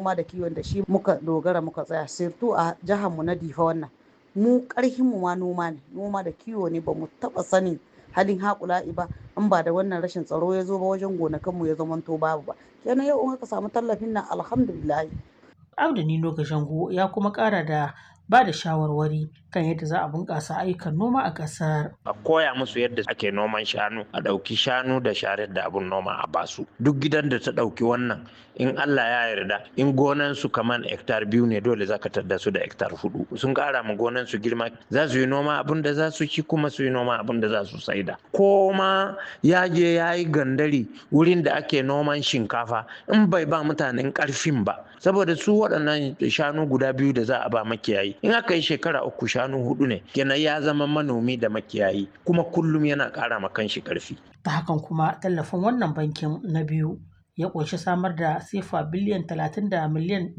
noma da kiwon da shi muka dogara muka tsaya sirtu a jihar mu na difa wannan mu karhin mu ma noma ne noma da kiwo ne ba mu taba sanin halin haƙula'i ba in ba da wannan rashin tsaro ya zo ba wajen gonakan mu ya zamanto babu ba kenan yau in aka samu tallafin nan alhamdulillah Abda Nino Gashango ya kuma ƙara da ba da shawarwari kan yadda za a bunƙasa ayyukan noma a ƙasar. a koya musu yadda ake noman shanu a ɗauki shanu da sharar da abun noma a basu duk gidan da ta ɗauki wannan in Allah ya yarda in gonan su kaman hektar biyu ne dole za ka tadda su da hektar hudu sun ƙara ma gonan su girma za su yi noma abin da za su ci kuma su yi noma abin da za su saida ko ma ya je ya yi gandari wurin da ake noman shinkafa in bai ba mutanen ƙarfin ba saboda su waɗannan shanu guda biyu da za a ba makiyayi in aka yi shekara uku shanu hudu ne kenan ya zama manomi da makiyayi kuma kullum yana ƙara ma kanshi ƙarfi Ta hakan kuma tallafin wannan bankin na biyu ya ƙunshi samar da sefa biliyan 30 da miliyan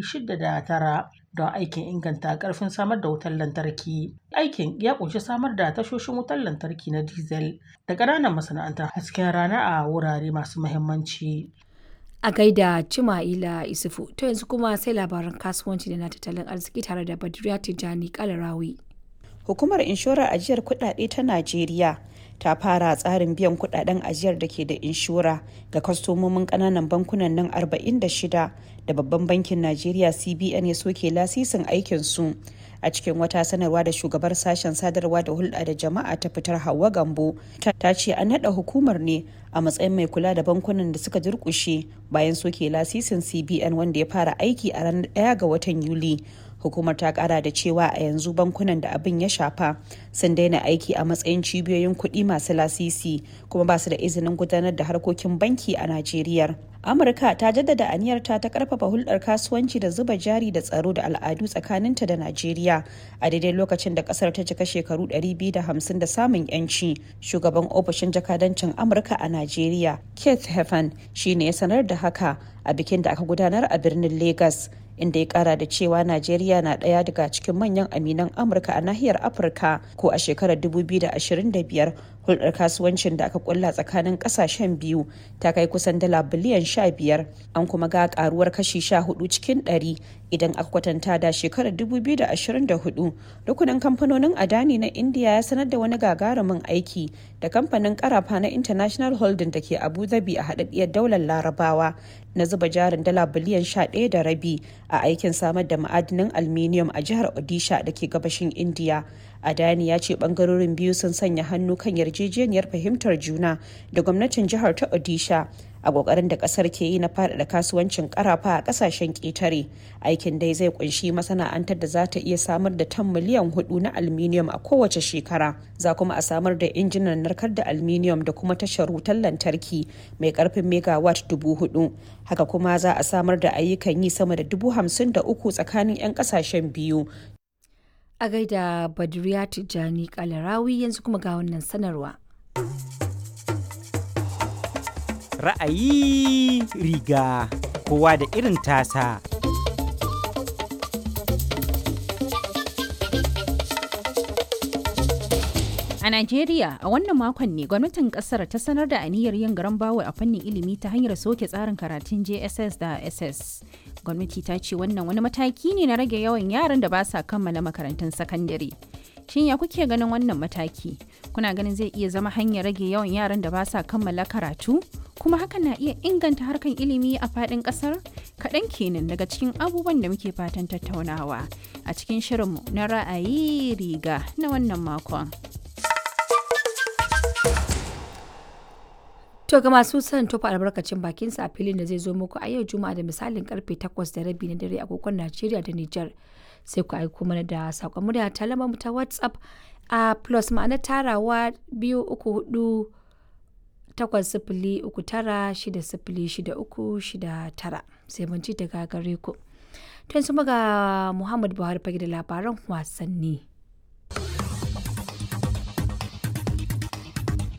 609 don aikin inganta ƙarfin samar da wutar lantarki. Aikin ya ƙunshi samar da tashoshin wutar lantarki na diesel da ƙananan masana'antar hasken rana a wurare masu muhimmanci. A gaida Cima'ila Isufu, to yanzu kuma sai labaran kasuwanci da na tattalin arziki tare da Badriya Tijjani Kalarawi. Hukumar inshorar ajiyar kuɗaɗe ta Najeriya ta fara tsarin biyan kuɗaɗen ajiyar da ke da inshora ga kwastomomin ƙananan bankunan nan 46 da babban bankin Najeriya CBN ya soke lasisin aikinsu. a cikin wata sanarwa da shugabar sashen sadarwa da hulɗa da jama'a ta fitar hawa gambo ta ce an naɗa hukumar ne a matsayin mai kula da bankunan da suka durƙushe bayan soke lasisin cbn wanda ya fara aiki a ranar 1 ga watan yuli hukumar ta kara da cewa a yanzu bankunan da abin ya shafa sun daina aiki a matsayin cibiyoyin kuɗi masu lasisi kuma ba su da izinin gudanar da harkokin banki a najeriya amurka ta jaddada aniyarta ta karfafa hulɗar kasuwanci da zuba jari da tsaro da al'adu tsakaninta da najeriya a daidai lokacin da kasar ta cika shekaru 250 da samun yanci shugaban ofishin jakadancin amurka a najeriya keith heffen shine ya sanar da haka a bikin da aka gudanar a birnin lagos inda ya kara da cewa najeriya na ɗaya daga cikin manyan aminan amurka a nahiyar afirka ko a shekarar 2025 hulɗar kasuwancin da aka kulla tsakanin ƙasashen biyu ta kai kusan dala biliyan 15 an kuma ga karuwar kashi 14 cikin 100 idan aka kwatanta da shekarar 2024 rukunin kamfanonin adani na india ya sanar da wani gagarumin aiki da kamfanin karafa na international holding da ke abu dhabi a haɗaɗɗiyar daular larabawa na zuba jarin dala biliyan 11 da rabi a aikin samar da ma'adinin aluminium a jihar odisha da ke gabashin india adani ya ce bangarorin biyu sun sanya hannu kan yarjejeniyar fahimtar juna da gwamnatin jihar ta odisha a kokarin da kasar ke yi na faɗaɗa kasuwancin karafa a kasashen ƙetare aikin dai zai kunshi masana'antar da za ta iya samar da tan miliyan hudu na aluminium a kowace shekara za kuma a samar da injinan narkar da aluminium da kuma tashar wutar lantarki mai karfin megawatt dubu hudu haka kuma za a samar da ayyukan yi sama da dubu hamsin da uku tsakanin 'yan kasashen biyu A gaida Badriya Tijjani Kalarawi yanzu kuma ga wannan sanarwa. Ra'ayi riga kowa da irin tasa. A Najeriya, a wannan makon ne gwamnatin kasar ta sanar da aniyar yin garan bawo a fannin ilimi ta hanyar soke tsarin karatun JSS da SS. Gwamnati ta ce wannan wani mataki ne na rage yawan yaran da ba sa kammala makarantun sakandare. Shin ya kuke ganin wannan mataki? Kuna ganin zai iya zama hanyar rage yawan yaran da ba sa kammala karatu? Kuma hakan na iya inganta harkan ilimi a faɗin ƙasar? Kaɗan kenan daga cikin abubuwan da muke fatan tattaunawa a cikin shirinmu na ra'ayi riga na wannan makon. To ga masu son tofa albarkacin bakinsa a filin da zai zo muku a yau Juma'a da misalin karfe 8 da rabi na dare agogon Najeriya da Nijar. Sai ku aiko mana da saƙon murya ta lamar mu ta WhatsApp a plus ma'ana tarawa biyu uku hudu takwas sifili uku tara shida sifili shida uku shida tara sai mun ci daga gare ku. To yanzu ga Muhammad Buhari fage da labaran wasanni.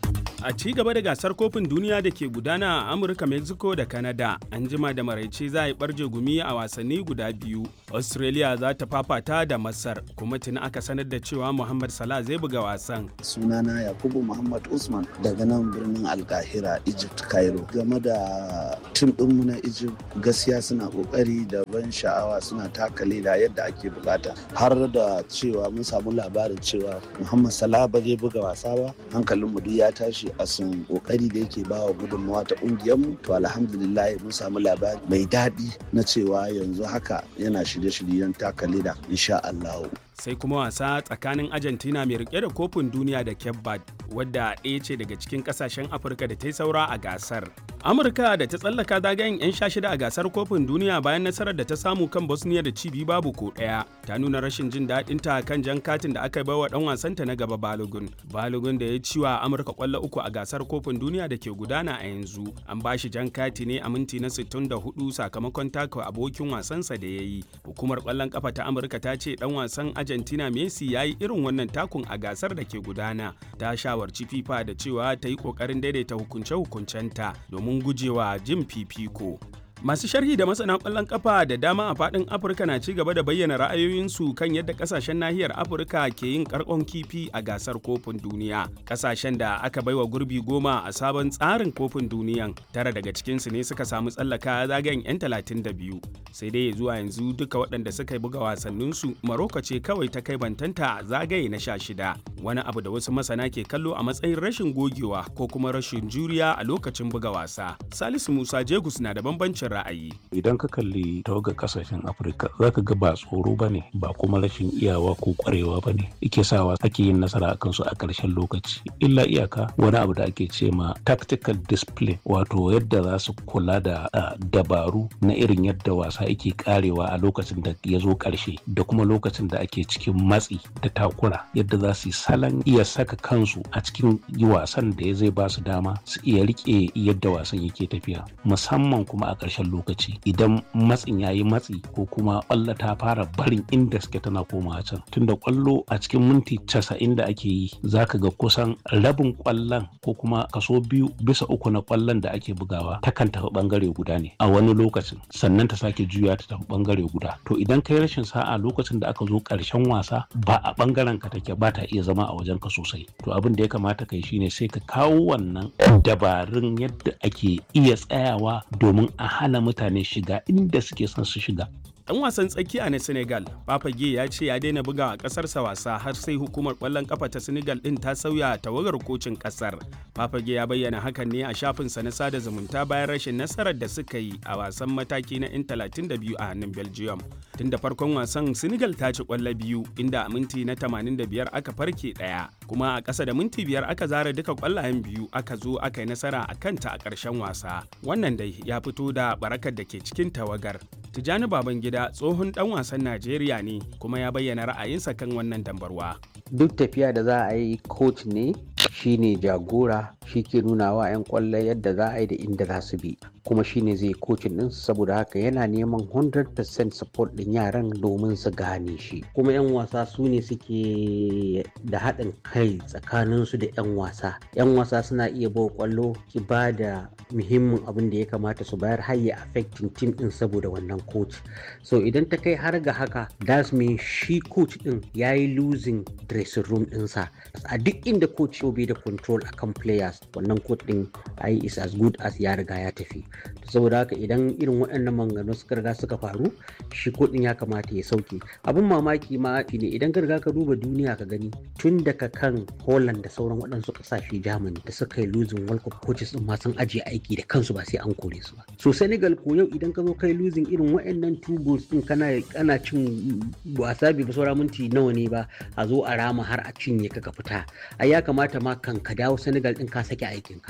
A ci gaba da gasar kofin duniya da ke gudana a Amurka, Mexico da Canada, an jima da maraice za a yi barje gumi a wasanni guda biyu. Australia za ta fafata da Masar, kuma tuni aka sanar da cewa Muhammad Salah zai buga wasan. Sunana Yakubu Muhammad Usman daga nan birnin Alkahira, Egypt, Cairo. Game da tim ɗinmu na Egypt gaskiya suna ƙoƙari da ban sha'awa suna taka leda yadda ake bukata. Har da cewa mun samu labarin cewa Muhammad Salah ba zai buga wasa ba, hankalinmu duk ya tashi a sun kokari da yake bawa gudunmawa ta mu to alhamdulillah mun samu labari mai daɗi na cewa yanzu haka yana shirye-shiryen taka leda insha Allah. sai kuma wasa tsakanin argentina mai rike da kofin duniya da cape verde wadda ɗaya ce daga cikin kasashen afirka da ta yi saura a gasar amurka da ta tsallaka zagayen 'yan sha shida a gasar kofin duniya bayan nasarar da ta samu kan bosnia da cibi babu ko ɗaya ta nuna rashin jin daɗin ta kan jan katin da aka bai wa ɗan wasanta na gaba balogun balogun da ya ci wa amurka kwallo uku a gasar kofin duniya da ke gudana a yanzu an ba shi jan kati ne a minti na 64 sakamakon taka abokin wasansa da ya yi hukumar kwallon kafa ta amurka ta ce ɗan wasan Argentina Messi ya yi irin wannan takun a gasar da ke gudana ta shawarci FIFA da cewa ta yi kokarin daidaita hukunce-hukuncenta domin gujewa jin fifiko. Masu sharhi da masana ƙwallon kafa da dama a faɗin Afirka na ci gaba da bayyana ra'ayoyinsu kan yadda ƙasashen nahiyar Afirka ke yin ƙarƙon kifi a gasar kofin duniya. Ƙasashen da aka baiwa gurbi goma a sabon tsarin kofin duniyan tara daga cikinsu ne suka samu tsallaka zagayen 'yan talatin da biyu. Sai dai zuwa yanzu duka waɗanda suka buga wasanninsu Maroko ce kawai ta kai bantanta a zagaye na sha shida. Wani abu da wasu masana ke kallo a matsayin rashin gogewa ko kuma rashin juriya a lokacin buga wasa. Salisu Musa Jegus na da bambancin ra'ayi. Idan ka kalli tawagar kasashen Afirka za ka ga ba tsoro ba ne ba kuma rashin iyawa ko kwarewa ba ne ike sawa ake yin nasara a kansu a ƙarshen lokaci. Illa iyaka wani abu da ake ce ma tactical discipline wato yadda za su kula da dabaru na irin yadda wasa yake karewa a lokacin da ya zo ƙarshe da kuma lokacin da ake cikin matsi da takura yadda za su yi salon iya saka kansu a cikin wasan da ya zai ba su dama su iya riƙe yadda wasan yake tafiya musamman kuma a ƙarshen ƙarshen lokaci idan matsin yayi matsi ko kuma ƙwallo ta fara barin inda suke tana komawa can tunda ƙwallo a cikin minti casa'in da ake yi zaka ga kusan rabin ƙwallon ko kuma kaso biyu bisa uku na ƙwallon da ake bugawa takan tafi ɓangare guda ne a wani lokacin sannan ta sake juya ta tafi ɓangare guda to idan kai rashin sa'a lokacin da aka zo ƙarshen wasa ba a ɓangaren ka take ba ta iya zama a wajen ka sosai to abin da ya kamata kai shine sai ka kawo wannan dabarun yadda ake iya tsayawa domin a hana mutane shiga inda suke son su shiga. Dan wasan tsakiya na Senegal, Papage ya ce ya daina buga a ƙasarsa wasa har sai hukumar ƙwallon ƙafa ta Senegal ɗin ta sauya tawagar kocin ƙasar. Papage ya bayyana hakan ne a shafinsa na sada zumunta bayan rashin nasarar da suka yi a wasan mataki na 'yan 32 a hannun Belgium. Tun da farkon wasan Senegal ta ci ƙwallo biyu inda a minti na 85 aka farke ɗaya, kuma a ƙasa da minti biyar aka zara duka ƙwallayen biyu aka zo aka yi nasara a kanta a ƙarshen wasa. Wannan dai ya fito da barakar da ke cikin tawagar. Tijjani Babangida tsohon dan wasan Najeriya ne kuma ya bayyana ra'ayinsa kan wannan dambarwa. Duk tafiya da za a yi coach ne shine jagora shi ke nuna wa 'yan kwallo yadda za a yi da inda za su bi kuma shine zai kocin din saboda haka yana neman 100% support din yaran domin su gane shi kuma 'yan wasa su ne suke da haɗin kai tsakanin su da 'yan wasa 'yan wasa suna iya bawa kwallo ki ba da muhimmin abin da ya kamata su bayar har ya affecting team din saboda wannan coach so idan ta kai har ga haka that's mean shi coach din ya yi losing dressing room ɗinsa a duk inda coach bai da control akan players wannan coach din ai is as good as ya riga ya tafi saboda haka idan irin waɗannan maganganu suka riga suka faru shi din ya kamata ya sauke abin mamaki ma ne idan ka riga ka duba duniya ka gani tun daga kan Holland da sauran waɗansu ƙasashe Germany da suka yi losing World Cup coaches din ma sun ajiye aiki da kansu ba sai an kore su ba so Senegal ko yau idan ka zo kai losing irin waɗannan two goals din kana kana cin wasa bai saura minti nawa ne ba a zo a rama har a cinye ka ka fita ai ya kamata ma kan ka dawo Senegal din ka sake aikin ka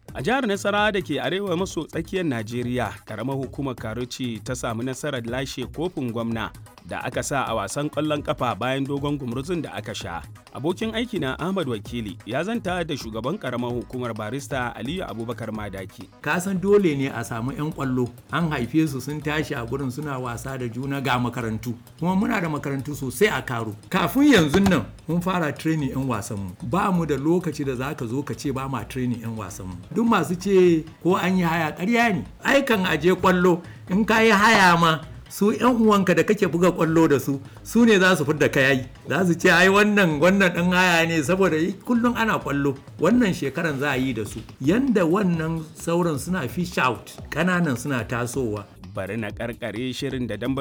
A jihar Nasara da ke arewa maso tsakiyar Najeriya, karamar hukumar Karuci ta samu nasarar lashe kofin gwamna da aka sa a wasan ƙwallon ƙafa bayan dogon gumurzun da aka sha. Abokin aiki na Ahmad Wakili ya zanta da shugaban karamar hukumar barista Aliyu Abubakar Madaki. Ka san dole ne a samu 'yan ƙwallo an haife su sun tashi a gurin suna wasa da juna ga makarantu kuma muna da makarantu sosai a karo. Kafin yanzu nan mun fara training 'yan wasanmu ba mu da lokaci da za ka zo ka ce ba ma training 'yan wasanmu. Duk masu ce ko an yi haya ƙarya ne. Aikan aje ƙwallo in ka yi haya ma su yan uwanka da kake buga kwallo da su su ne za su fidda kayayi za su ce ai wannan wannan ɗan haya ne saboda kullum ana kwallo wannan shekaran za a yi da su yanda wannan sauran suna fish out ƙananan suna tasowa bari na karkare shirin da